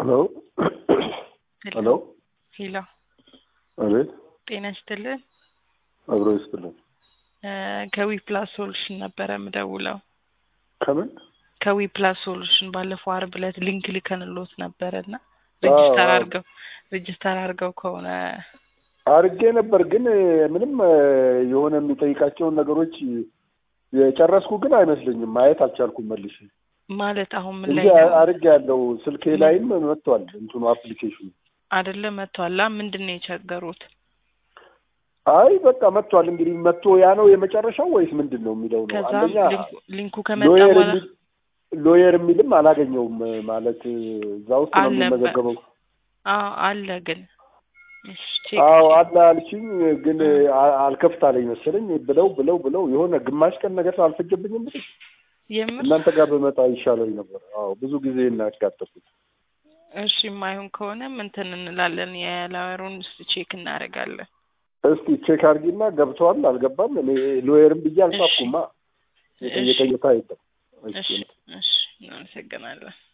ሄሎ ሄሎ ሄሎ አቤት ጤና ይስጥልን አብሮ ይስጥልን ከዊ ፕላስ ሶሉሽን ነበረ የምደውለው ከምን ከዊ ፕላስ ሶሉሽን ባለፈው አርብ ዕለት ሊንክ ልከንሎት ነበረ እና ሬጅስተር አዎ። አድርገው ሬጅስተር አድርገው ከሆነ አርጌ ነበር ግን ምንም የሆነ የሚጠይቃቸውን ነገሮች የጨረስኩ ግን አይመስለኝም። ማየት አልቻልኩም መልሼ ማለት አሁን ምን እንጂ ላይ ነው አርጌ ያለው ስልኬ ላይም መጥቷል እንትኑ አፕሊኬሽኑ። አይደለ መጥቷላ ምንድን ነው የቸገሩት አይ በቃ መጥቷል። እንግዲህ መጥቶ ያ ነው የመጨረሻው ወይስ ምንድን ነው የሚለው ነው። ከዛም አንደኛ ሊንኩ- ሊንኩ ከመጣ ሎየር በኋላ የሚል ሎየር የሚልም አላገኘውም ማለት እዛ ውስጥ ነው አለ በ- የሚመዘገበው። አዎ አለ ግን እሺ ቼክ አዎ አለ አልሽኝ፣ ግን አ- አልከፍት አለኝ መሰለኝ ብለው ብለው ብለው የሆነ ግማሽ ቀን ነገር አልፈጀብኝም። እንግዲህ የምር እናንተ ጋር በመጣ ይሻለኝ ነበር። አዎ ብዙ ጊዜ እናጋጠፉት። እሺ የማይሆን ከሆነም እንትን እንላለን የላወሩን ስ ቼክ እናደርጋለን እስቲ ቼክ አድርጊና ገብተዋል አልገባም። እኔ ሎየርም ብዬ አልጻፍኩማ። እሺ የጠየቀ የለም። እሺ እሺ እናመሰግናለን